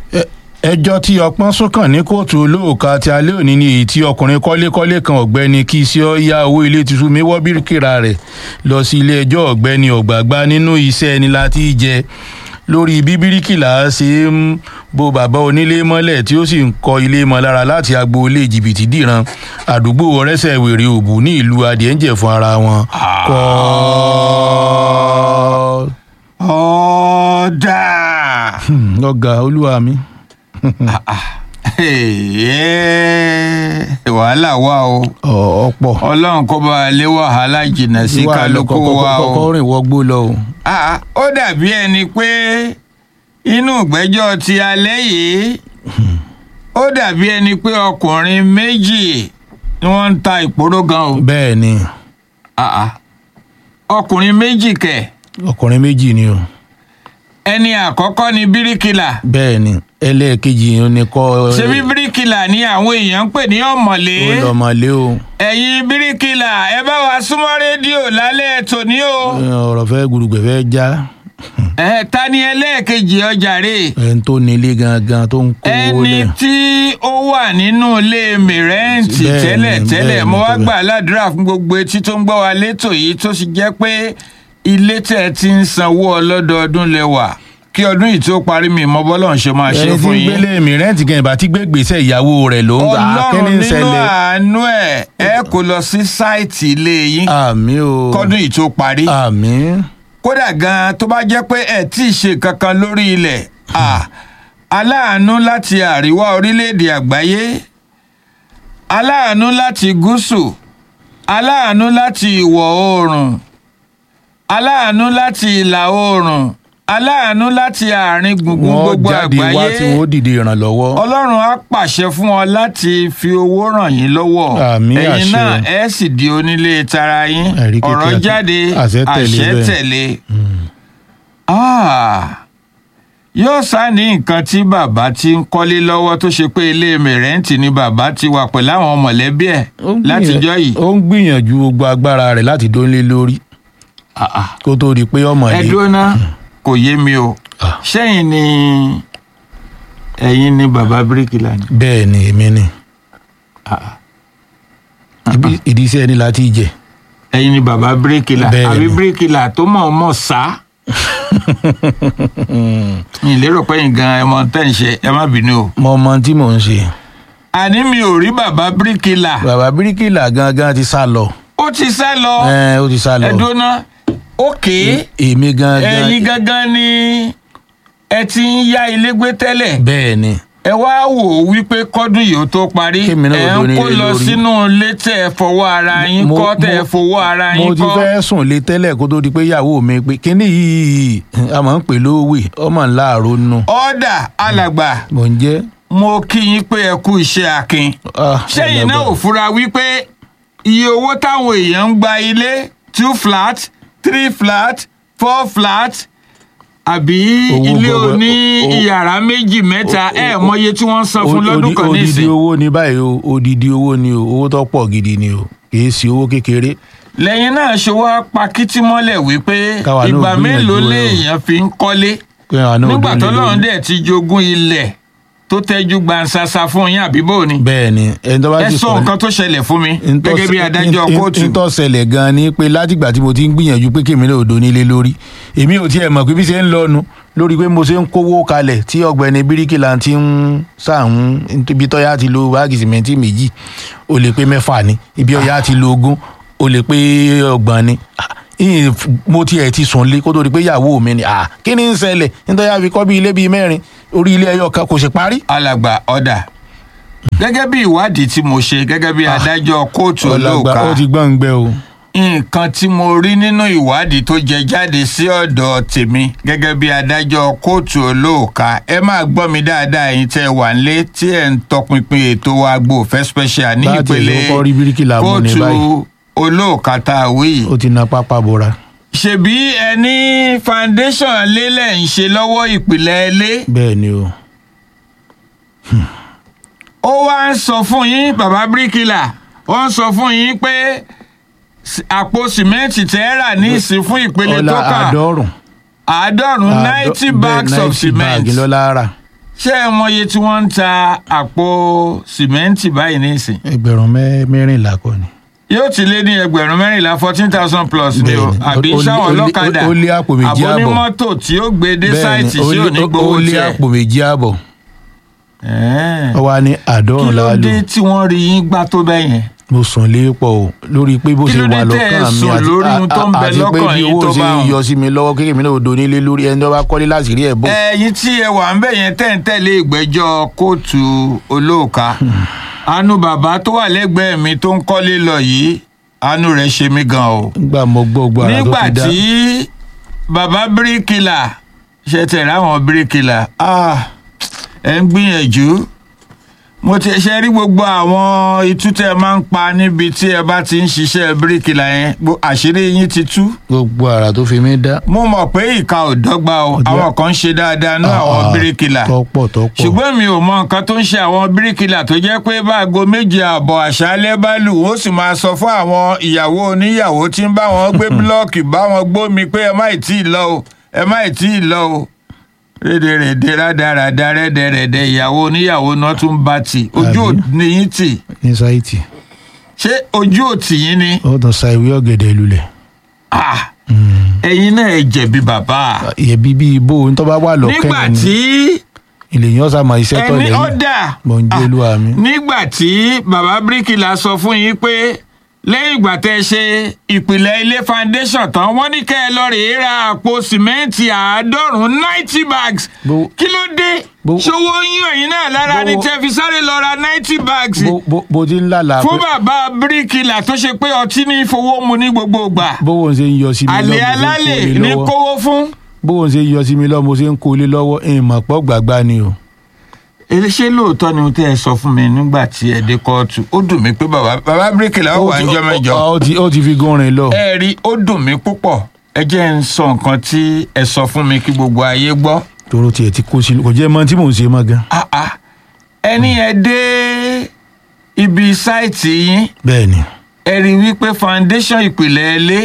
Ẹ- ẹjọ́ tí ọpọ́n sọ́kàn ní kóòtù olóòka ti alẹ́ òní ni èyí tí ọkùnrin kọ́lékọ́lé kan ọ̀gbẹ́ni kí sí ọ yá owó ilé tuntun mi wọ́ bíríkìrà rẹ̀ lọ sí ilé ẹjọ́ ọ̀gbẹ́ni ọ̀gbàgbà nínú iṣẹ́ ẹni láti jẹ lórí bí bíríkìlà ṣe ń bo bàbá onílé mọ́lẹ̀ tí ó sì ń kọ ilé mọ́ lára láti agboolé jìbìtì dìran àdúgbò ọ̀rẹ́sẹ̀ wèrè òbù ní ìlú adìẹ́ńjẹ̀ fún ara wọn kọ́ ọ̀dà ọ̀gá olúwa mi. wàhálà wà o Ọ̀- ọ̀pọ̀ ọlọ́run kó bá a lé wàhálà jìnnà sí kálukú wa o. kọ́kọ́ rìn wọgbó lọ o. Ah, ó dàbí ẹni pé inú ìgbẹ́jọ́ ti alẹ́ yìí ó dàbí ẹni pé ọkùnrin méjì ni wọ́n ń ta ìpòró gan o. bẹ́ẹ̀ ni Ah, ah. ọkùnrin méjì kẹ̀ ọkùnrin méjì ni o. ẹni àkọ́kọ́ ni bíríkìlà bẹ́ẹ̀ ni ẹlẹ́ẹ̀kejì yìí ni kọ́ ṣebí bíríkìlà ni àwọn èèyàn ń pè ní ọ̀mọ̀lé ó lọ́mọlé o. ẹ̀yin bíríkìlà ẹ bá wa súnmọ́ rédíò lálẹ́ tòní o. ọ̀rọ̀ fẹ́ gbùrùgbẹ̀ fẹ́ já ẹ ta ni ẹlẹ́ẹ̀kejì ọjà rè ẹni tó nílé gangan tó ń kó owó ẹni lẹ̀. tí ó wà nínú ilé mìrẹ́ǹtì Bẹ́ẹ̀ni, tẹ́lẹ̀ tẹ́lẹ̀ bẹ́ẹ̀ni, mo wá tẹ́lẹ̀. gbà ládùúrà fún gbogbo etí tó ń gbọ́ wa létò yìí tó sì jẹ́ pé ilé tẹ̀ ti ń sanwó ọlọ́dọọdún lẹ́wà kí ọdún yìí tó parí mi mọ bọ́lọ̀ ń ṣe máa ṣe ẹni tí fún ń yín gbélé mi rẹ́ǹtì gan ìbá tí gbé gbèsè ìyàwó rẹ̀ ló ń gbà á kí ọlọ́run ni ń nínú ṣẹlẹ̀. àánú ẹ̀ ẹ kò lọ sí sáìtì ilé yín àmì o kọ́dún yìí tó parí àmì kódà gan tó bá jẹ́ pé ẹ̀ tí ì ṣe kankan lórí ilẹ̀ à, aláàánú láti àríwá orílẹ̀-èdè àgbáyé aláàánú láti gúúsù aláàánú láti ìwọ̀ oòrùn aláàánú láti ìlà oòrùn aláàánú láti àárín gbùngbùn wọ́n gbogbo jáde wá àgbáyé tí wọ́n dìde ìrànlọ́wọ́. ọlọ́run á pàṣẹ fún ọ láti fi owó ràn yín lọ́wọ́ Àmín, ẹ̀yin àṣẹ. náà ẹ sì di onílé tara yín Ẹ̀rí kékeré ọ̀rọ̀ àti- jáde àṣẹ tẹ̀lé àṣẹ bẹ́ẹ̀. tẹ̀lé. Ah, yóò sá ní nǹkan tí bàbá ti ń kọ́lé lọ́wọ́ tó ṣe pé ilé mẹ̀rẹ́ǹtì ni bàbá ti wà pẹ̀lú àwọn mọ̀lẹ́bí ẹ̀ Ó ń látijọ́ gbìyànjú- yìí. ó ń gbìyànjú gbogbo agbára rẹ̀ láti dónlé lórí Ah, ah. kó tó di pé ọmọ ẹ yìí. dúró ná kò yé mi o Ah. ṣẹ́yìn ni ẹ̀yin ni bàbá bíríkìlà ni. bẹ́ẹ̀ ni èmi ni Ah, ah. Ibi- ìdí iṣẹ́ ni láti jẹ. ẹ̀yin ni bàbá bíríkìlà Bẹ́ẹ̀ni. àbí bíríkìlà tó mọ̀ ọ́ mọ̀ sá. mi ì lérò pé yín gan ẹ mọ tẹ́ ń ṣe ẹ má bínú o. mo mọ tí mò ń ṣe. àní mi ò rí bàbá bíríkìlà bàbá bíríkìlà gangan ti sá lọ. ó ti sá lọ ẹ ó ti sá lọ. ẹdúná òkè èmi gangan. ẹ̀yin gangan ni ẹ ti ń yá ilé gbé tẹ́lẹ̀ bẹ́ẹ̀ ni ẹ wá wò ó wípé kọ́dún yìí ó tó parí Kémi náà ẹ ò ń dóní kó lé lọ lórí. sínú ilé tẹ́ ẹ fọwọ́ ara yín Mo- kọ́ tẹ́ ẹ mo- fowó ara mo yín ti kọ́. fẹ́ sùn lé tẹ́lẹ̀ kó tó di pé ìyàwó mi pé kíní yìí a máa ń pè lówè ọmọ ńlá àrònú ọ̀dà alàgbà mò ń jẹ́. mo kí yín pé ẹ kú iṣẹ́ akin. ah, sẹ́yìn náà alàgbà. ò fura wípé iye owó táwọn èèyàn ń gba ilé two flat three flat four flat àbí Owó ilé gbọgbọ- oní o- o- ìyàrá méjì mẹ́ta ẹ mọye tí wọ́n ń san fún Odi- lọ́dún kan odidi nísìn owó ni báyìí o odidi owó ni o owó tó pọ̀ gidi ni o kì í ṣe owó kékeré. lẹ́yìn náà ṣe wá pa kítí mọ́lẹ̀ wípé Káwa náà ìgbà gbìyànjú mélòó ẹ o. léèyàn fi ń kọ́lé pé àwọn náà ò nígbà dóni tó lórí. lọ́run dẹ̀ ti jogún ilẹ̀ tó tẹ́jú gbansasa fún yín àbí bò ni bẹ́ẹ̀ ni ẹni tó bá ẹ ti sọ nǹkan tó ṣẹlẹ̀ fún mi gẹ́gẹ́ bí adájọ́ kóòtù. ntọ́ ṣẹlẹ̀ gan-an ni pé látìgbà tí mo ti ń gbìyànjú pé kèmí náà ò donílé lórí èmi ò tiẹ̀ mọ̀ pé bí ṣe ń lọ́nu lórí pé mo ṣe ń kówó kalẹ̀ tí ọ̀gbẹ́ni bíríkìlà ti ń sàún ibi tọ́yà ti lo báàgì sìmẹ́ntì méjì ó lè pé mẹ́fà ni ibi ọ̀yà ti lo ogún ó lè pé ọgbọ̀n ni Ah, ìyìn f- mo tiẹ̀ ti sùn lé kó tó di pé ìyàwó mi ni ah, kí ni ń ṣẹlẹ̀ nítorí àfi kọ́ bí ilé bíi mẹ́rin orí ilé ẹyọ kan kò sì parí. alàgbà ọ̀dà gẹ́gẹ́ bí ìwádìí tí mo ṣe gẹ́gẹ́ bí adájọ́ kóòtù ọlọ́gbà olóòka ó ti gbọ́n gbẹ o. nǹkan tí mo rí nínú ìwádìí tó jẹ jáde sí ọ̀dọ̀ tèmi gẹ́gẹ́ bí adájọ́ kóòtù olóòka ẹ máa gbọ́ mi dáadáa ẹ̀yin tẹ́ ẹ wà nílé tí ẹ̀ ń tọpinpin ètò Agbo Ìfẹ́ special ní Bá a ti ìpele lè kọ́kọ́ rí bíríkìlà mú ní kóòtù báyìí. olóòka tá a wí yìí ó ti na pápá bora. ṣebí ẹni foundation lélẹ̀ ń ṣe lọ́wọ́ ìpìlẹ̀ ilé bẹ́ẹ̀ ni o. ó wá ń sọ fún yín bàbá bíríkìlà ó ń sọ fún yín pé s- àpò sìmẹ́ǹtì tẹ́ ẹ rà ní ìsìn fún ìpele ọlá tó kàn àádọ́rùn. àádọ́rùn Àádọ́- ninety bẹ́ẹ̀, bags of 90 cement bag lọ́la rà. ṣé ẹ mọye tí wọ́n ń ta àpò sìmẹ́ǹtì báyìí nísìn ẹgbẹ̀rún mẹ́- mẹ́rìnlá kọ́ ni. yóò ti lé ní ẹgbẹ̀rún mẹ́rìnlá fourteen thousand plus ni o Bẹ́ẹ̀ni. àbí Ó lé- sáwọn ó lé- ọlọ́kadà ó lé àpò méjì àbọ̀. àbónímọ́tò tí ó gbé dé sáìtì ó sí lé- òní ó- gbowó ó lé tiẹ̀. àpò méjì àbọ̀ Ẹ̀ẹ́. ó wá ní kí àádọ́rùn ló láàlú dé tí wọ́n rí yín gbá tó bẹ́ẹ̀ yẹn. mo sùn lé pọ̀ o lórí pé bó Kí ṣe ló dé wà tẹ́ ẹ lọ́kàn mi sùn àti lórí ohun tó ń bẹ àti pé lọ́kàn bí yín owó tó ṣe bá wọn? yọ sí mi lọ́wọ́ kékeré mi náà ò donílé lórí ẹni tó bá kọ́lé láti rí ẹ̀ bó. ẹ̀yin tí ẹ wà ń bẹ̀ yẹn tẹ̀ ń tẹ̀lé ìgbẹ́jọ́ kóòtù olóòka àánú bàbá tó wà lẹ́gbẹ̀ẹ́ mi tó ń kọ́lé lọ yìí àánú rẹ̀ ṣe mí gan o. nígbà mo gbọ́ gbọ́ ara tó nígbà fi dá tí bàbá bíríkìlà ṣe tẹ̀lé àwọn bíríkìlà ah, ẹ̀ ń gbìyànjú mo ti ṣe rí gbogbo àwọn itú tẹ máa ń pa níbi tí ẹ bá ti ń ṣiṣẹ́ bíríkìlà yẹn gbo- àṣírí yín ti tú gbogbo ara tó fi mí dá. mo mọ̀ pé ìka ò dọ́gba o Ọjọ́- àwọn kan ń ṣe dáadáa ní àwọn Ah, bíríkìlà tọ́pọ̀ tọ́pọ̀ ṣùgbọ́n mi ò mọ nǹkan tó ń ṣe àwọn bíríkìlà tó jẹ́ pé báago méje ààbọ̀ àṣálẹ́ bá lù ó sì máa sọ fún àwọn ìyàwó oníyàwó tí ń bá wọn gbé búlọ́ọ̀kì bá wọn gbómi pé ẹ má ì tí ì lọ o ẹ má ì tí ì lọ o rédèrèdè rádaràda rẹ́dẹ̀rẹ̀dẹ̀ ìyàwó oníyàwó náà tún bá tì ojú ò Àbí? ní yín tì ní sáìtì ṣé ojú ò tì yín ni ó tàn sa ìwé ọ̀gẹ̀dẹ̀ lulẹ̀. Ah, ẹ̀yin náà ẹ jẹ̀bi bàbá ìyẹ̀bí bíi ibo tó bá wà lọ́kàn nígbà ẹ̀ ni tí ìlèyàn ọ̀sà mọ iṣẹ́ tọ̀ ẹni lẹ́yìn ọ̀dà mọ̀ ń jẹ́ olúwa mi. nígbà tí bàbá bíríkìlà sọ fún yín pé lẹ́yìn ìgbà tẹ́ ẹ ṣe ìpìlẹ̀ ilé foundation tán wọ́n ní kẹ́ ẹ lọ rèé ra àpò sìmẹ́ǹtì àádọ́rùn-ún ninety bags Bó- kí ló dé Bó- ṣòwò yín ẹ̀yin náà lára ni Bó- tẹ́ fi sáré lọ ra ninety bags bó bó bó ti ń lálàá fún pé bàbá bíríkìlà tó ṣe pé ọtí ní fowó mu ní gbogbo ìgbà bówó ń ṣe ń yọ sí mi àlè lọ́wọ́ alálè mo ṣe ń kó lé ní lọ́wọ́ kówó fún. bówó ń ṣe ń yọ sí mi lọ́wọ́ mo ṣe ń kó lé lọ́wọ́ ìmọ̀ pọ̀ gbàgbá ni o. èlé ṣé lóòótọ́ ni ohun tẹ́ ẹ sọ fún mi nígbà tí ẹ dé kóòtù ó dùn mí pé bàbá bàbá bíríkìlà ó wà ń jọ mẹ́jọ. ó ti ó ti fi gún rin lọ. ẹ rí ó dùn mí púpọ̀ ẹ jẹ́ ń sọ nǹkan tí ẹ sọ fún mi kí gbogbo ayé gbọ́. toro tiẹ̀ ti kó sí kò jẹ́ mọ tí mò ń ṣe mọ́ gan. Ah, ah. ẹni ẹ dé ibi sáìtì yín bẹ́ẹ̀ ni ẹ rí wípé foundation ìpìlẹ̀ ilé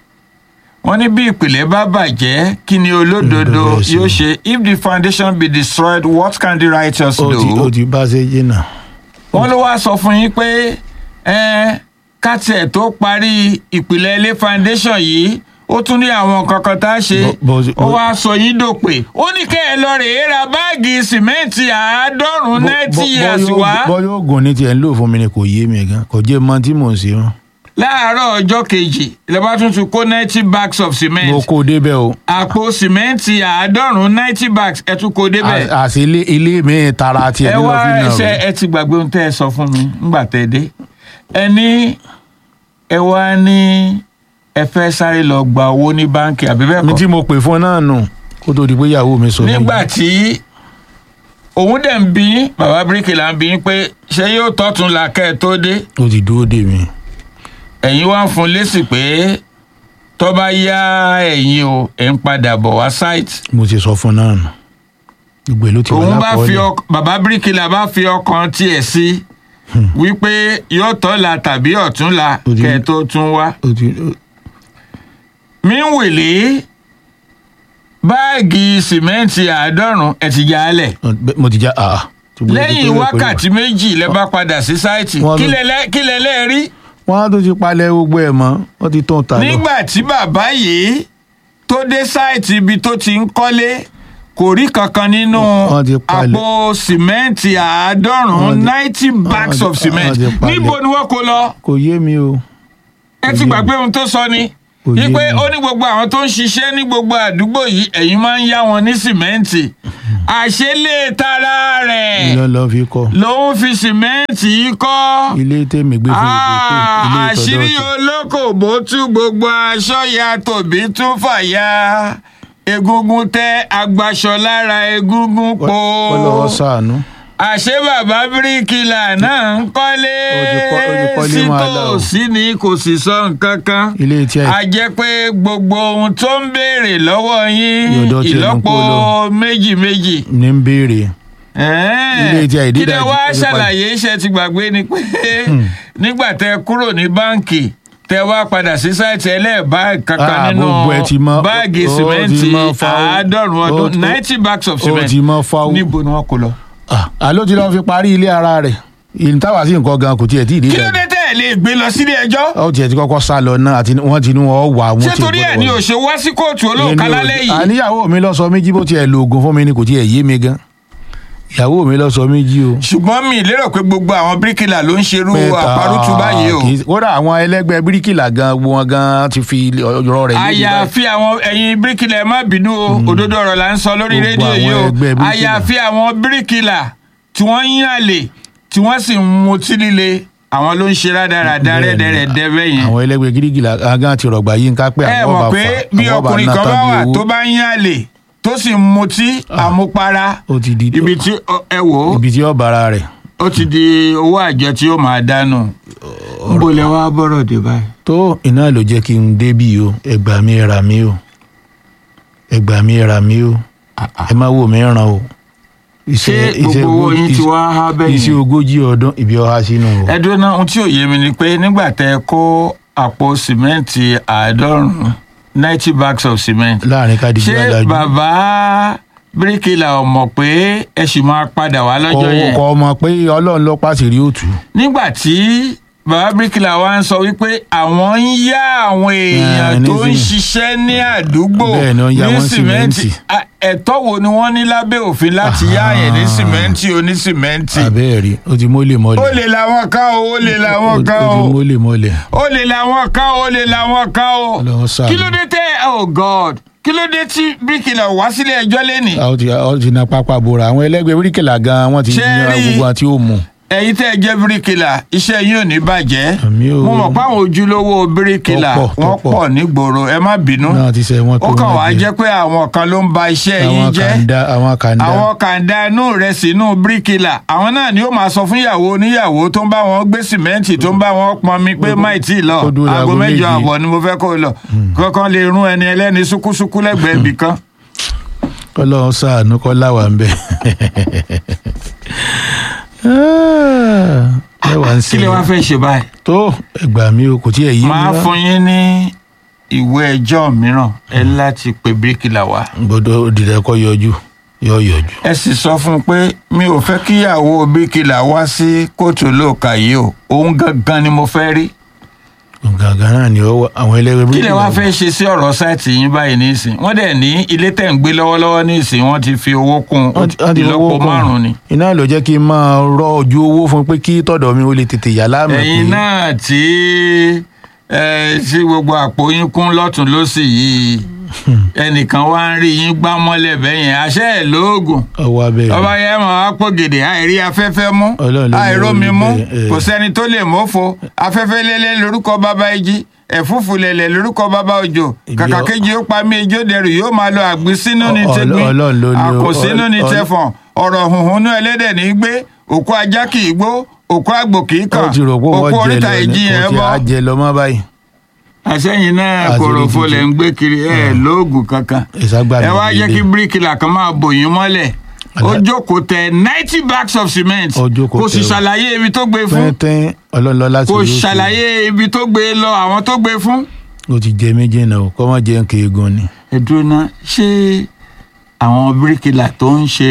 wọ́n ní bí ìpìlẹ̀ bá bàjẹ́ kí ni olódodo Olódodo ṣe. yóò ṣe if the foundation be destroyed what can the righteous ó ti ó do? ti bá ṣe jìnnà. wọ́n ló wá sọ fún yín pé ẹ ká tiẹ̀ tó parí ìpìlẹ̀ ilé foundation yìí ó tún ní àwọn kankan tá a ṣe Bó- bó- ó wá sọ yín dòpè ó ní kẹ́ ẹ lọ rèé ra báàgì sìmẹ́ǹtì àádọ́rùn-ún ninety years wá bọ́ yóò gùn ní tiẹ̀ ń lò fún mi ni kò yé mi gan kò jẹ́ mọ tí mò ń ṣe mọ́. láàárọ̀ ọjọ́ kejì lẹ́bàá tún tún kó ninety bags of cement mo kó débẹ̀ o àpò sìmẹ́ǹtì àádọ́rùn-ún ninety bags ẹ tún kó débẹ̀. À- àṣé ilé ilé mi tara tiẹ̀ ẹ nínú wá fi náà ṣe rò. ẹ ti gbàgbé ohun tẹ́ ẹ sọ fún mi ńgbà tẹ́ ẹ dé ẹ ní ẹ wá ní ẹ fẹ́ sáré lọ gba owó ní báǹkì àbí bẹ́ẹ̀ mi kọ́ tí mo pè fún náà nù kó tó di pé ìyàwó mi sọ mí. nígbà tí òun dẹ̀ ń bí yín, bàbá bíríkìlà ń bí yín pé ṣé yóò tọ́tún la kẹ́ ẹ tó dé ó ti dúró dè mí. ẹ̀yin wá ń fún lésì pé tó bá yá ẹ̀yin o ẹ̀ ń padà bọ̀ wá sáìtì mo ti sọ fún náà nù. gbogbo ẹ̀ ló ti wà òun bá fi lápọ̀ọ́lẹ̀. ọk bàbá bíríkìlà bá fi ọkàn tiẹ̀ sí wípé yóò tọ́la tàbí ọ̀túnla Ó ti- kẹ́ ẹ tó tún wá. ó ti ó- míwèlé báàgì sìmẹ́ǹtì àádọ́rùn ẹ̀ ti já lẹ̀ ó- mo ti já àá. Gbogbo ẹ̀ ti lẹ́yìn pé- wákàtí méjì lẹ bá padà sí sáìtì Wọ́n kí ló- lẹ lẹ́- kí lẹ lẹ́ rí wọ́n á tó ti palẹ̀ gbogbo ẹ̀ mọ́ wọ́n ti tún ta lọ. nígbà tí bàbá yìí tó dé sáìtì ibi tó ti ń kọ́lé kò rí kankan nínú Wọ́n ti palẹ̀. àpò sìmẹ́ǹtì àádọ́rùn-ún Wọ́n ti- ninety bags wọ́n of ti- cement wọ́n ti palẹ̀. níbo ni wọ́n kó lọ kò yé mi o. ẹ ti Kò yé gbàgbé mi. ohun tó sọ ni Kò yé wípé mi. ó ní gbogbo àwọn tó ń ṣiṣẹ́ ní gbogbo àdúgbò yìí ẹ̀yin máa ń yá wọn ní sìmẹ́ǹtì àṣélé tara rẹ̀ ilé lọ fi kọ́ ló ń fi sìmẹ́ǹtì yìí kọ́ ilé tèmi gbé fún ìdókò ilé Ah, àṣírí ìtọ́jú olókòbó tú gbogbo aṣọ ya tòbí tún fàya egungun tẹ agbaṣọ lára egungun po ó lọ́wọ́ sàánú. àṣé bàbá bíríkìlà náà ń kọ́lé Ó ti kọ́- ó ti kọ́lé máa dà o. sítòsí ni kò sì sọ nǹkan kan ilé tí a jẹ́ pé gbogbo ohun tó ń béèrè lọ́wọ́ yín Yọ̀dọ̀ tiẹ̀ ló ń ìlọ́po kó lọ. méjì méjì ní ń béèrè Ilé tí a ìdídà kí lẹ ti- wá ó ti ṣàlàyé iṣẹ́ ti gbàgbé ni pé nígbà tẹ kúrò ní báǹkì tẹ wá padà sí sáìtì ẹlẹ́ẹ̀bá kankan Ah, nínú gbogbo ẹ ti mọ- báàgì ó- ó ti sìmẹ́ǹtì mọ fáwọn- àádọ́rùn ó ọdún ti- ninety bags of ó cement ti mọ fáwọn. níbo ni wọ́n kó lọ. Ah, àló ti lọ́ọ́ fi parí ilé ara rẹ̀ ìlú táwa sí nǹkan gan kò tiẹ̀ tí ì dé kí ló dé tẹ́ ẹ̀ lè gbé lọ sílé ẹjọ́ ó tiẹ̀ ti kọ́kọ́ sá lọ náà àti wọ́n ti ní wọ́n wà wọ́n ṣé ti torí ẹ̀ gbọ́dọ̀ ni wọ̀. ò ṣe wá sí kóòtù olóòka Èmi ò- lálẹ́ yìí àníyàwó mi lọ sọ méjì bó tiẹ̀ lo oògùn fún mi ni kò tiẹ̀ yé mi gan ìyàwó mi lọ sọ méjì o. ṣùgbọ́n mi lérò pé gbogbo àwọn bíríkìlà ló ń ṣerú Pé àparùtù ta- báyìí o kì í- kódà àwọn ẹlẹgbẹ́ bíríkìlà gan gbogbo wọn gan ti fi ọ̀rọ̀ rẹ̀ léde báyìí. àyàfi àwọn ẹ̀yin bíríkìlà ẹ má bínú o òdodo ọ̀rọ̀ là ń sọ lórí Gbogbo rédíò àwọn yìí o ẹgbẹ́ bíríkìlà. àyàfi àwọn bíríkìlà tí wọ́n ń yàlè tí wọ́n sì ń mutí líle àwọn ló ń ṣe rádaràda Bẹ́ẹ̀ni. rẹ́dẹ̀rẹ́dẹ́ bẹ́yẹn àwọn ẹlẹgbẹ́ bíríkìlà gan ti rọ̀gbà yín ká pé ẹ àwọn mọ̀ ọba pé fà bí àwọn ọba ọkùnrin ná kan bá tán bí wà owó. tó bá ń yàlè tó sì ń mutí àmupara ó ti di ibi tí ọ- ẹ wò ó ibi tí ó bara rẹ̀ ó ti di owó àjọ tí ó máa dánù níbo lẹ wá bọ́rọ̀ dé báyìí. tó iná ló jẹ́ kí n débì o ẹgbà mi ra mi o ẹgbà mi ra mi o ẹ má wò mí ràn o. ṣé gbogbo owó yín ti wá há bẹ́yìn? iṣẹ́ ogójì ọdún ibi ọha sínú o. ẹ dúró náà ohun tí ò yé mi ni pé nígbà tẹ ẹ kó àpò sìmẹ́ǹtì àádọ́rùn-ún ninety bags of cement láàrin kádìjú ṣé adájú. bàbá bíríkìlà ò mọ̀ pé ẹ sì máa padà wá lọ́jọ́ yẹn kọ ọmọ pé ọlọ́run ló pàṣẹ rí òtún. nígbà tí bàbá bíríkìlà wa ń sọ wípé àwọn ń yá àwọn èèyàn Eh, tó ń nísìnyí. ṣiṣẹ́ ní àdúgbò Bẹ́ẹ̀ ni wọ́n yá ní wọn sìmẹ́ǹtì. À, ẹ̀tọ́ wo ni wọ́n ní lábẹ́ òfin láti yá Aha. àyẹ̀ ní sìmẹ́ǹtì onísìmẹ́ǹtì àbẹ́ẹ̀rí ó ti mólè mọ́lẹ̀. ó lè làwọn kan o ó lè làwọn kan ó o ti mólè mọ́lẹ̀. ó lè làwọn kan ó lè làwọn kan o Ọlọ́run ṣàánú. kí ló dé tẹ oh god kí ló dé tí bíríkìlà wá sílé ẹjọ́ lẹ́nìí ó ti ó ti na pápá bora àwọn ẹlẹ́gbẹ́ bíríkìlà gan wọ́n ti Ṣé yan rí- gbogbo àti òmù. ẹ̀yin tẹ́ ẹ jẹ́ bíríkìlà iṣẹ́ yín ò ní bàjẹ́ Àmì o. mo mọ̀ pé àwọn ojúlówó bíríkìlà Tó pọ̀, tó wọ́n pọ̀. pọ̀ nígboro ẹ má bínú náà ti sẹ wọn tó ó kàn wọn wá jẹ. jẹ́ pé àwọn kan ló ń ba iṣẹ́ yín àwọn jẹ́ kàńdá àwọn kàńdá. àwọn kàńdá inú rẹ̀ sínú bíríkìlà àwọn náà ni ó máa sọ fún ìyàwó oníyàwó tó ń bá wọn gbé sìmẹ́ǹtì tó ń bá wọn pọnmi pé máì tí ì lọ Kó dúró aago láago mẹ́jọ méje. àbọ̀ ni mo fẹ́ kó lọ kankan lè rún ẹni ẹlẹ́ni súkúsúkú lẹ́gbẹ̀ẹ́ ibì kan. Ọlọ́run ṣàánú kọ láwà ń bẹ. mẹ́wàá ń kí lè wá ṣe fẹ́ ṣe báyìí. tó ẹgbà mi o kò tí ẹ yí mi máa rán. fún yín ní ìwé ẹjọ́ mìíràn ẹ láti pe bíríkìlà wá. gbọ́dọ̀ òdìdẹ kọ yọjú yọ yọjú. ẹ sì sọ fún un pé mi ò fẹ́ kíyàwó bíríkìlà wá sí kóòtù olóòka yìí o òun gangan ni mo fẹ́ rí. gàgà náà ni ó wà àwọn ẹlẹ́gbẹ́ kí lẹ wá bíríkìlà fẹ́ ṣe sí ọ̀rọ̀ sáìtì yín báyìí nísìn wọ́n dẹ̀ ní ilé tẹ̀ ń gbé lọ́wọ́lọ́wọ́ nísìn wọ́n ti fi owó kún Wọ́n ti- wọ́n ti ìlọ́po fowó kún. márùn-ún ni. iná ló jẹ́ kí n máa rọ ojú owó fún pé kí tọ̀dọ̀ mi ó lè tètè yà láàmú ẹ̀yin náà tí ẹ sí gbogbo àpò yín kún lọ́tún lọ́sì yìí ẹnìkan wá ń rí yín gbá mọ́lẹ̀ bẹ́yẹn àṣẹ ẹ̀ lóògùn ọwọ́ abẹ́ ọba yẹn mọ̀ á pò gèdè àìrí afẹ́fẹ́ mú Ọlọ́run ló ní àìrómi orí mú bẹ́ẹ̀, ẹ̀. kò sẹ́ni tó lè mọ́fo afẹ́fẹ́ lélẹ̀ lórúkọ bàbá igi ẹ̀fúùfù lẹ̀lẹ̀ lórúkọ bàbá òjò Ibi kàkà ọ- kejì ó pa mí ijó dẹrù yóò máa lọ àgbín sínú ní Ọ- tẹgbín Ọlọ́run ló ní o- àkò sínú ní Ọ- tẹfọ̀n ọ̀rọ̀ hùhùn ní ẹlẹ́dẹ̀ ní gbé òkú ajá kì í gbó òkú àgbò kì í kàn ó ti rò pé òkú wọ́n jẹ oríta lọ ìjì ní yẹn kò tí bọ́ a jẹ lọ mọ́ báyìí àsẹ́yìn náà Àṣírí kòròfo ti lẹ̀ tú. ń gbé kiri ẹ̀ lóògùn kankan ìsagbá mi ẹ wá jẹ́ délé. kí bíríkìlà kan máa bò yín mọ́lẹ̀ ó Àlá- jókòó tẹ ninety bags of cement Ó jókòó kò sì tẹ o. ṣàlàyé ibi tó gbé fún pẹ́ẹ́tẹ́ ọlọ́lọ́ láti kò rí òkè. ṣàlàyé ibi tó gbé lọ àwọn tó gbé fún. ó ti jẹ méjì náà o kọ́ mọ́ jẹ́ nǹkan eegun ni. ẹ dúró ná ṣé àwọn bíríkìlà tó ń ṣe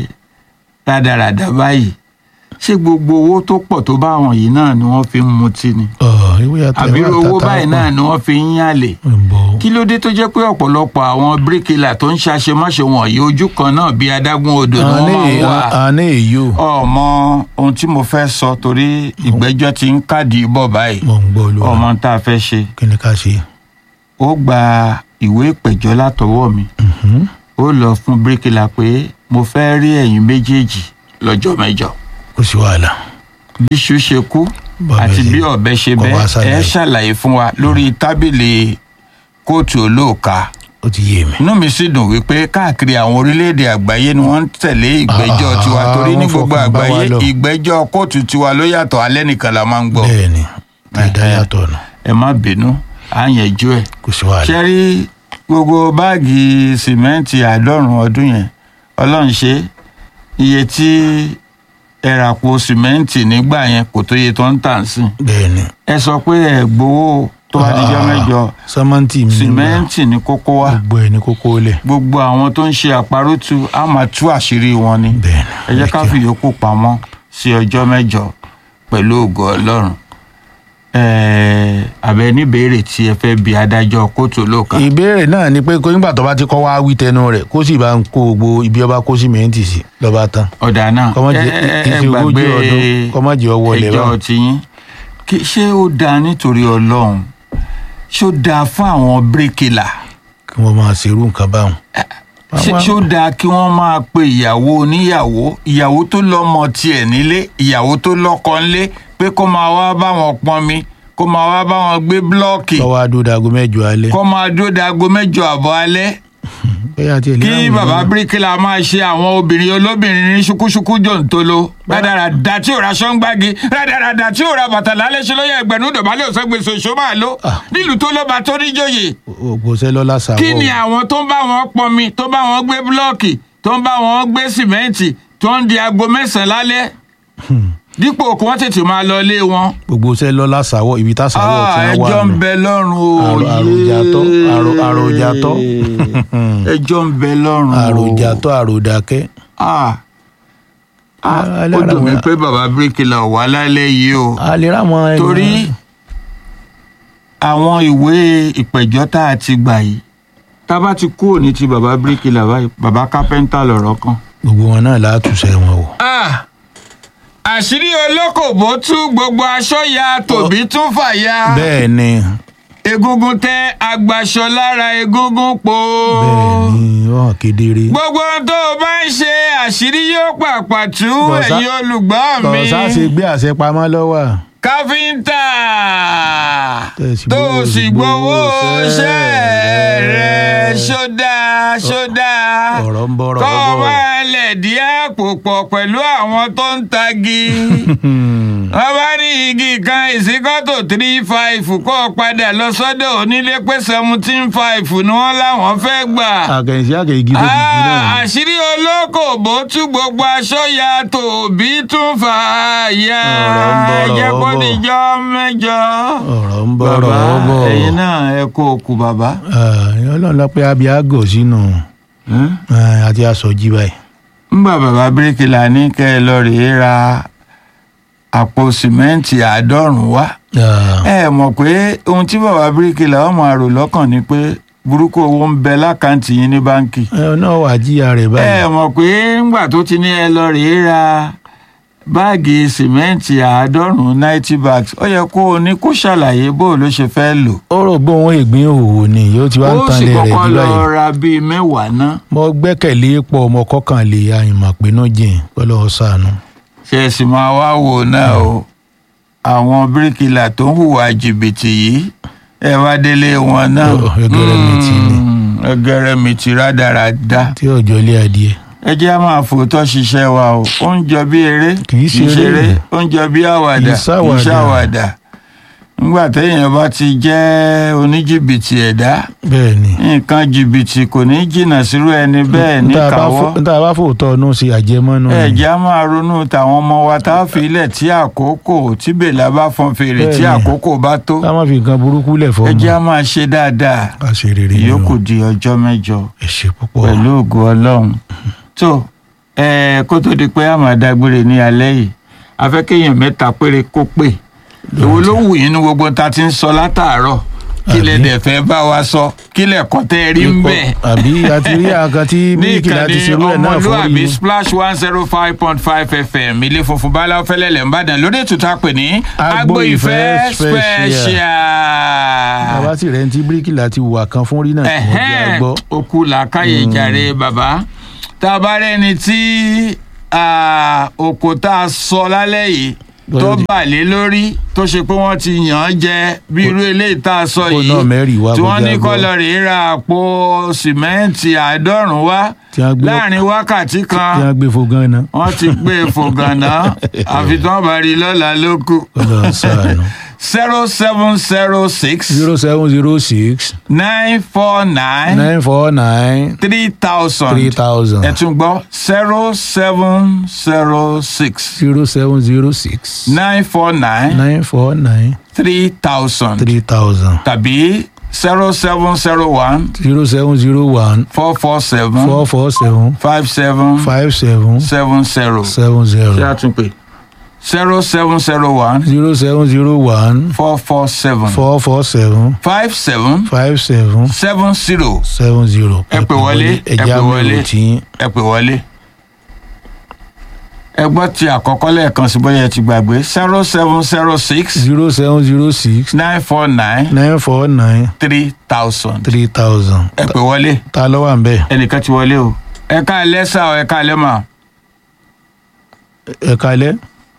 rádaràdà báyìí ṣé gbogbo owó tó pọ̀ tó bá àwọn yìí náà ni wọ́n fi ń mutí ni Ọ̀, ìwé àtẹ- àbí ìwé owó àtàtà báyìí pọ̀. náà ni wọ́n fi ń yàlè ń bọ̀ kí ló dé tó jẹ́ pé ọ̀pọ̀lọpọ̀ àwọn bíríkìlà tó ń ṣàṣemáṣe wọ̀nyí ojú kan náà bíi adágún odò ni wọ́n máa ń wà. àní èyí o ọmọ ohun tí mo fẹ́ sọ torí ìgbẹ́jọ́ ti ń kádìí bọ̀ báyìí mọ̀ ń gbọ́ olúwa ọmọ tá a fẹ́ ṣe kí ni ká ṣe. ó gba ìwé ìpẹ̀jọ́ látọwọ́ mi Mhm. ó lọ fún bíríkìlà pé mo fẹ́ rí ẹ̀yin méjèèjì lọ́jọ́ mẹ́jọ kò sí wàhálà. bí iṣu ṣe kú Bọ́ọ̀bẹ àti ṣe- bí ọ̀bẹ ṣe kọ́ bẹ́ wá ẹ ṣàlàyé. ṣàlàyé fún wa lórí tábìlì kóòtù olóòka ó ti yé mi. inú mi sì dùn wípé káàkiri àwọn orílẹ̀-èdè àgbáyé ni wọ́n ń tẹ̀lé ìgbẹ́jọ́ Ah, tiwa torí ní wọ́n gbogbo fọkàn bá wa àgbáyé lọ. ìgbẹ́jọ́ kóòtù tiwa ló yàtọ̀ alẹ́ nìkan la máa ń gbọ́ bẹ́ẹ̀ ni ìdá Eh, eh. yàtọ̀ nù ẹ má bínú à ń yẹjú ẹ̀ kò sí wàhálà. ṣe rí gbogbo báàgì sìmẹ́ǹtì àádọ́rùn ọdún yẹn ọlọ́run ṣe iye tí ẹ̀ràpọ̀ sìmẹ́ǹtì nígbà yẹn kò tó iye tó ń tà ń sìn bẹ́ẹ̀ ni ẹ sọ pé ẹ gbowó tó bá dijọ́ mẹ́jọ sọmọntì mi sìmẹ́ǹtì ní kókó wá gbogbo ẹ ní kókó lẹ gbogbo àwọn tó ń ṣe àparùtù á máa tú àṣírí wọn ni bẹ́ẹ̀ ẹ jẹ́ ká fi yòókù pamọ́ sí ọjọ́ mẹ́jọ pẹ̀lú ògo ọlọ́run ẹ̀ẹ́ àbẹ níbèrè tí ẹ fẹ́ bi adájọ́ kóòtù olóòka ìbéèrè náà ni pé kó nígbà tó bá ti kọ́ wá wí tẹnu rẹ̀ kó sì bá ń kó gbogbo ibi ọba kó sìmẹ́ǹtì sí lọ́ba tán ọ̀dà náà kọ́mọ́jì ẹ- ẹ- ẹ ìṣe ogójì gbàgbé ọdún kọ́mọ́jì ọwọ́ lẹ̀ ẹjọ́ bá tiyín Kí- ṣé ó dáa nítorí ọlọ́run ṣé ó dáa fún àwọn bíríkìlà kí wọ́n máa ṣerú nǹkan báwọn. ṣé ṣé ó dáa kí wọ́n máa pe ìyàwó oníyàwó ìyàwó tó lọ́mọ tiẹ̀ nílé ìyàwó tó lọ́kọ ńlé pé kó máa wá bá wọn pọnmi kó máa wá bá wọn gbé búlọ́ọ̀kì lọ́wọ́ adódago mẹ́jọ alẹ́. kó máa dúró dago mẹ́jọ àbọ̀ alẹ́ bóyá àti ẹ̀lẹ́ kí àwọn bàbá èèyàn- bíríkìlà máa ṣe àwọn obìnrin olóbìnrin ní ṣukúṣukú jòǹtolo rádaràdà tí ò ra ṣọ́ngbági rádaràdà tí ò ra bàtà lálẹ́ ṣe lóye ẹgbẹ̀rún dọ̀bálẹ̀ òṣègbèsè oṣù máa lò Ah. nílùú tó lọ́ba tó níjòyè ògbó sẹ́lọ́lá sàwọ́ kí ni àwọn tó ń bá wọn pọnmi tó bá wọn gbé búlọ́ọ̀kì tó ń bá wọn gbé sìmẹ́ǹtì tó ń di aago mẹ́sàn-án lálẹ́ dípò kí wọ́n tètè máa lọ ilé wọn. gbogbo sẹ́lọ́lá sàwọ́ ibi tá sàwọ́ tí Ah, wọ́n wà ẹjọ́ ń nù. bẹ lọ́rùn o Àrò- àròjàtọ́, àrò- àròjàtọ́. ẹjọ́ ń bẹ lọ́rùn o àròjàtọ́ àròdàkẹ́. Ah. Ah, Ah, ó dùn mí lára- pé bàbá bíríkìlà wà lálẹ́ yìí o a lè rà wọn. ẹ̀yàn- torí àwọn ìwé ìpẹ̀jọ́ tá a ti gbà yìí tá a bá ti kúrò ní ti bàbá bíríkìlà báyìí bàbá kápẹ́ńtà lọ̀rọ̀ kan. gbogbo wọn náà látúnṣe wọn o. Ah, àṣírí olókòbó tú gbogbo aṣọ ya tòbí tún fàya bẹ́ẹ̀ ni egungun tẹ agbaṣọ lára egungun po bẹ́ẹ̀ ni ó hàn kedere. gbogbo ohun tó o bá ń ṣe àṣírí yóò pàpà tú Bọ̀sá- ẹ̀yin olùgbọ́ mi kọ̀ọ̀sá ṣe gbé àṣẹ pamọ́ lọ́wọ́. káfíńtà Tẹ̀sí tó gbowó- sì gbowó iṣẹ́ iṣẹ́ rẹ̀. rẹ̀ ṣódà ṣódà ọ̀rọ̀ ń bọ̀rọ̀ kọ́ bọ̀. máa lẹ̀ dí àpò pọ̀ pẹ̀lú àwọn tó ń tagi wọ́n bá ní igi kan ìsíkọ́tò three five kó o padà lọ sọ́dọ̀ onílé pé seventeen five ni wọ́n láwọn fẹ́ gbà. àkànṣe àkànṣe tó ti jí náà. Ah, àṣírí olókòbó tú gbogbo aṣọ ya tòbí tún fà á ya Ọ̀rọ̀ ń bọ̀rọ̀ jẹ́ kó bọ̀. níjọ́ mẹ́jọ. ọ̀rọ̀ ń bọ̀rọ̀ bàbá bọ̀. ẹ̀yin náà ẹ kó o kù bàbá. ẹ̀yin ọlọ́run lọ pé abiago sínú eh, àti aṣọjí báyìí. ńgbà bàbá bíríkìlà ní kẹ́ ẹ lọ rèé ra àpò sìmẹ́ǹtì àádọ́rùn-ún wá. Ah, ẹ mọ̀ pé ohun tí bàbá bíríkìlà ọmọ àrò lọ́kàn ni pé burúkú owó ń bẹ lákàntì yín ní báǹkì. ẹ náà wà jíya rẹ̀ ẹ báyìí. mọ̀ pé ńgbà tó ti ní ẹ lọ rèé ra báàgì sìmẹ́ǹtì àádọ́rùn-ún ninety bags ó yẹ kó o ní kó ṣàlàyé bó o ló ṣe fẹ́ lò. ó rò bó òun ègbín òwò ni yóò ti wá ń ó tan sì lé rẹ̀ kọ́kọ́ bí lọ báyìí. ra bíi mẹ́wàá ná. mo gbẹ́kẹ̀lé pọ̀ ọmọ kọ́kànlé àyìnmọ̀ pé náà jìn kọ́lọ́ sànù. ṣe é sì máa wá wò náà o àwọn bíríkìlà tó ń hùwà jìbìtì yìí ẹ wá délé wọn náà. Ó, ẹgẹrẹmìtì ni. Mm, ẹgẹrẹmìtì rádaràda. tí ọjọ́ ilé adìẹ. ẹ jẹ́ á máa fòótọ́ ṣiṣẹ́ wa o ó ń jọ bí eré Kì í ṣe eré. ó ń jọ bí àwàdà Kì í ṣàwàdà. ṣàwàdà nígbà téèyàn bá ti jẹ́ oníjìbìtì ẹ̀dá bẹ́ẹ̀ ni. nǹkan jìbìtì kò ní jìnnà sírú ẹni bẹ́ẹ̀ N tá a bá níkàwọ́ fò- n tá a bá fòótọ́ ọ̀nù ṣe àjẹmọ́nù ni. ẹ̀já máa ronú tàwọn ọmọ wa tá a fi ilẹ̀ tí àkókò tí bèlà bá fọn fèrè tí Bẹ́ẹ̀ni. àkókò bá tó ká má fi nǹkan burúkú lẹ̀ fọ́ ẹ̀já máa ṣe dáadáa ká ṣe rere nínú. ìyókù di ọjọ́ mẹ́jọ ẹ ṣe púpọ̀. pẹ̀lú ògo ọlọ́run tó ẹ kó tó di pé a máa dágbére ní alẹ́ yìí afẹ́kéèyàn mẹ́ta péré kó pè èwo ló wù yín ní gbogbo ta ti ń sọ látàárọ̀ kí lè Àbí? dẹ̀ fẹ́ bá wa sọ kí lè kọ́ tẹ́ ẹ rí ń bẹ̀ àbí àti rí àga tí ní bíríkì láti ìkànnì ṣerú ẹ̀ náà fún ọmọlúàbí rí splash one zero five point five fm ilé funfun báláwo fẹlẹ́lẹ̀ ń bàdàn lórí ètò tá a pè ní agbo ìfẹ́ special bàbá sì rẹ̀ ń tí bíríkì láti wà kan fún rí náà tí wọ́n jẹ́ ẹ̀hẹ́n àgbọ́. okú làákàyè jàre bàbá tá a bá rẹ́ni tí ah, òkò tá a sọ lálẹ́ yìí tó Bọ́lá di- bà lé lórí tó ṣe pé wọ́n ti yàn án jẹ bí irú eléyìí tá a sọ Kó yìí náà mẹ́rìí wá tí kó wọ́n ní jẹ́ kó àgbọ̀. lọ rèé ra àpò sìmẹ́ǹtì àádọ́rùn-ún wá Tí wọ́n gbé- láàrin wákàtí kan tí wọ́n gbé fo gan náà. wọ́n ti gbé e fò gànà àfi tí wọ́n bá rí i lọ́la ló kù. Ọlọ́run ṣàánú. zero seven zero six zero seven zero six nine four nine nine four nine three thousand three thousand ẹ tún gbọ́ zero seven zero six zero seven zero six nine four nine nine four nine three thousand three thousand tàbí zero seven zero one zero seven zero one four four seven four four seven five seven five seven seven zero. seven ṣé a zero tún pè zero seven zero one zero seven zero one four four seven four four seven five seven five seven seven zero seven zero. Ẹ pè wọlé, ẹ ẹja pè mi wọlé. ò tí ẹ pè wọlé. ẹ gbọ́ ti àkọ́kọ́ lẹ́ẹ̀kan sí bóyá ẹ ti gbàgbé zero seven zero six zero seven zero six nine four nine nine four nine three thousand. three thousand. ẹ pè wọlé ta ló wà ń bẹ̀? ẹnìkan ti wọlé o. ẹ ká lẹ́sà o ẹ ká lẹ́ mà. ẹ kalẹ́.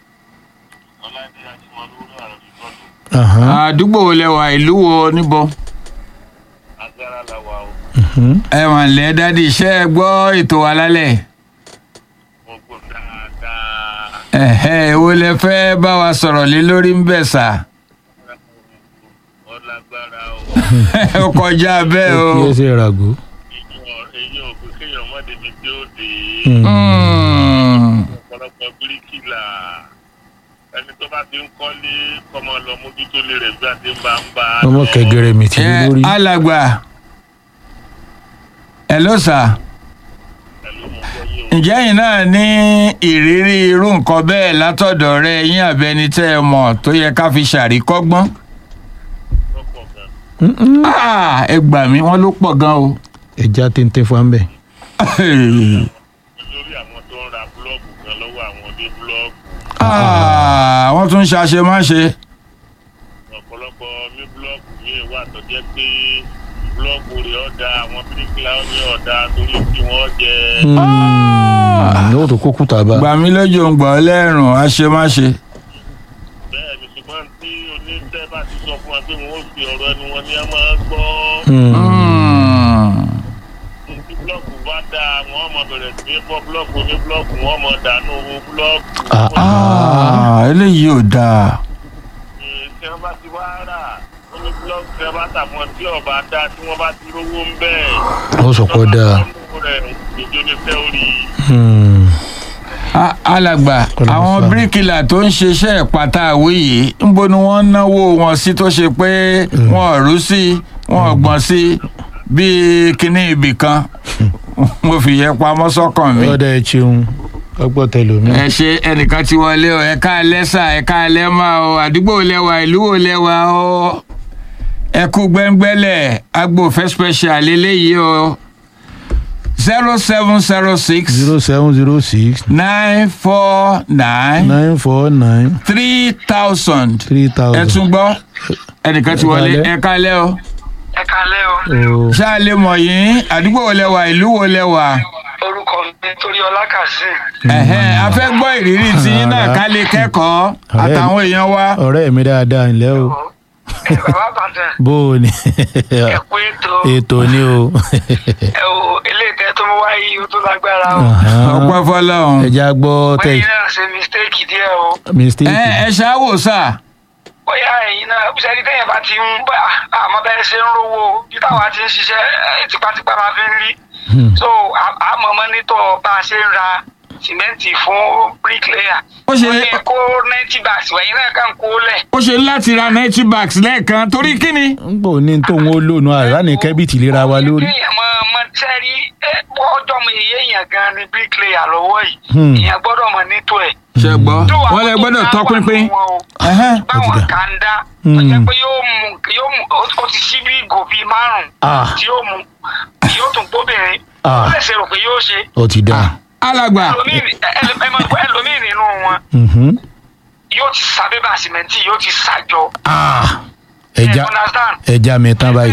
Ahan, àdúgbò wo lẹ wà ìlú wo níbo. agbára la wà o mhm. ẹ mà lẹ́ dádì iṣẹ́ ẹ gbọ́ ètò wa lálẹ́. mo gbọ́ dáadáa ẹ̀hẹ́ èwo lẹ fẹ́ bá wa sọ̀rọ̀ lé lórí ń bẹ̀ sà. ó lágbára o ó kọjá bẹ́ẹ̀ o. kí ẹ ṣe ràgó. èyàn èyàn ò pé kéèyàn má débi tí ó dé Hmm. Mm. ọ̀pọ̀lọpọ̀ bíríkìlà ẹni tó bá ti ń kọ́lé kọ́mọ lọ mójútó lè rẹ̀ bí a ti ń bá ń bá a ọmọ lọ. kẹgẹrẹ mi ti ẹ lórí. alàgbà ẹ ló sà Pẹ̀lú mo gbọ́ yín o. ǹjẹ́ yìí náà ní ìrírí irú nǹkan bẹ́ẹ̀ látọ̀dọ̀ rẹ yín àbẹni tẹ́ ẹ mọ̀ tó yẹ ká fi ṣàríkọ́gbọ́n. lọ́pọ̀ gan Mm-mm. Ah, ẹ gbà mí wọ́n ló pọ̀ gan o. ẹja téńté fún ambẹ. lórí àwọn tó ń ra búlọ́ọ̀gù gan lọ́wọ́ àwọn oní búlọ́ọ̀gù Ah, wọ́n tún ṣàṣemáṣe. ọ̀pọ̀lọpọ̀ ní búlọ́ọ̀gù míì wà tó jẹ́ pé búlọ́ọ̀gù rẹ̀ ọ̀dà àwọn bíríkìlà ó ní ọ̀dà torí tí wọ́n jẹ ní o tó kó kúta bá. gbà mí lójú ń gbọ́ lẹ́rùn àṣemáṣe. bẹ́ẹ̀ ni ṣùgbọ́n tí oníṣẹ́ bá ti sọ fún wa pé wọ́n ó fi ọ̀rọ̀ ẹnu wọn ní a máa gbọ́ Hmm. Mm. tí búlọ́ọ̀kù bá dáa wọ́n mọ̀ bẹ̀rẹ̀ sí í fọ́ búlọ́ọ̀kù ní búlọ́ọ̀kù wọ́n mọ̀ dànù owó búlọ́ọ̀kù Ah, Ah, eléyìí ò dáa. tí wọ́n bá ti wá rà wọ́n ní búlọ́ọ̀kù tí wọ́n bá tà fún ọ tí ọba dáa tí wọ́n bá ti rówó ń bẹ́ẹ̀ ó sọ pé dáa. ìjọ ní fẹ́ orí Hmm. Ah, alàgbà Kọ́lá àwọn Musa. bíríkìlà tó ń ṣiṣẹ́ ìpàtà àwé yìí ńbo ni wọ́n ń náwó wọn sí tó ṣe pé wọn ò rú sí wọn ò gbọ́n sí bíi kinní ibì kan mo fi yẹ pamọ́ sọ́kàn mi. ọ̀dà ẹ̀ ṣeun ọgbọ́n tẹlomi. ẹ ṣe ẹnìkan ti wọlé o ẹ ká lẹ́sà ẹ ká lẹ́mà o àdúgbò lẹ́wà ìlú wo lẹ́wà o ẹ kú gbẹ́ngbẹ́lẹ̀ agbófẹ́ special eléyìí o zero seven zero six zero seven zero six nine four nine nine four nine three thousand three ẹ thousand. tún gbọ́ ẹnìkan ti wọlé Ẹ ẹ kálẹ́ o ẹ kalẹ o Oh. ṣáà lè mọ̀ yín àdúgbò wo lẹ́wà ìlú wo lẹ́wà orúkọ mi torí ọlá kazeem ẹ̀hẹ́n a fẹ́ gbọ́ ìrírí tí yín náà ká lè kẹ́kọ̀ọ́ Ọ̀rẹ́ mi. àtàwọn èèyàn wa. ọ̀rẹ́ mi dáadáa ńlẹ́ o ẹ bàbá bàtàn bó o ní ẹ kú ètò ètò ni o. ẹ o eléyìí tẹ tó mú wáyé o tó lágbára o ọpẹ́ fọ́lọ́run. ẹja gbọ́ tẹ bóyá náà ṣe mistake díẹ̀ o mistake. ẹ ẹ ṣáwò sá bóyá ẹ̀yin náà ṣẹ́ni tẹ́yìn bá ti ń bá àmọ́ bẹ́ẹ̀ ṣe ń rówó bí táwa ti ń ṣiṣẹ́ ẹ, tipátipá máa fi ń rí Hmm. so àmọ́ mọ́nítọ̀ bá a ṣe ń ra sìmẹ́ǹtì fún bricklayer Ó ṣe- wọ́n ní kó ninety bags wẹ̀yìn náà kàn kó lẹ̀ ó ṣe láti ra ninety bags lẹ́ẹ̀kan torí kíni. n kò ní tóun ó lónà àrà ní kẹ́bìtì lera wa lórí. èèyàn mọ mọ sẹ́rí ọjọ́ mi èyí èèyàn gan ni bricklayer lọ́wọ́ Hmm. yìí èèyàn gbọ́dọ̀ mọ̀ nítò ẹ̀. ṣe gbọ́ Tó wà wọ́n lè tó gbọ́dọ̀ dá tọ́ wà pínpín. nínú wọn o. Ẹhẹ́n. Ó ti báwọn dá. kan dá Hmm. ó jẹ́ pé yóò mú yóò mú ó- ó ti sí bí ìgò bíi márùn-ún Ah. tí yóò mú yóò tún gbóbìnrin Ah. ó lè ṣe rò pé yóò ṣe ó ti dá. alàgbà ẹlòmíì ẹ- ẹ- ẹ mọ̀ pé ẹlòmíì nínú wọn Mhm. yóò ti sa bébà sìmẹ́ntì yóò ti sàjọ. Ah. ẹja You understand? ẹja mi tán báyìí.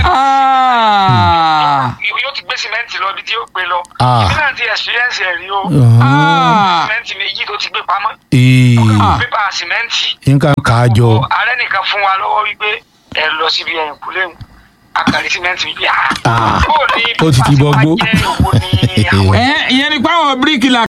Ah, yóò ti gbé sìmẹ́ntì lọ ibi tí yóò gbé lọ. Ah. ìbí náà ti experience ẹ̀ rí o. Mhm. ah, sìmẹ́ntì méjì tó ti gbé pamọ́. Ee, Ah. pépà sìmẹ́ntì. nǹkan kà á jọ. ààrẹ nìkan fún wa lọ́wọ́ wípé ẹ lọ síbi ẹ̀yìn kúlẹ̀ ń akàrí sìmẹ́ntì wípé à. Ah. bó o ní Ó ti ti pépà bọ́ bá gbó. jẹ́ owó ní àwọn ẹ ìyẹn ni pé àwọn bíríkìlà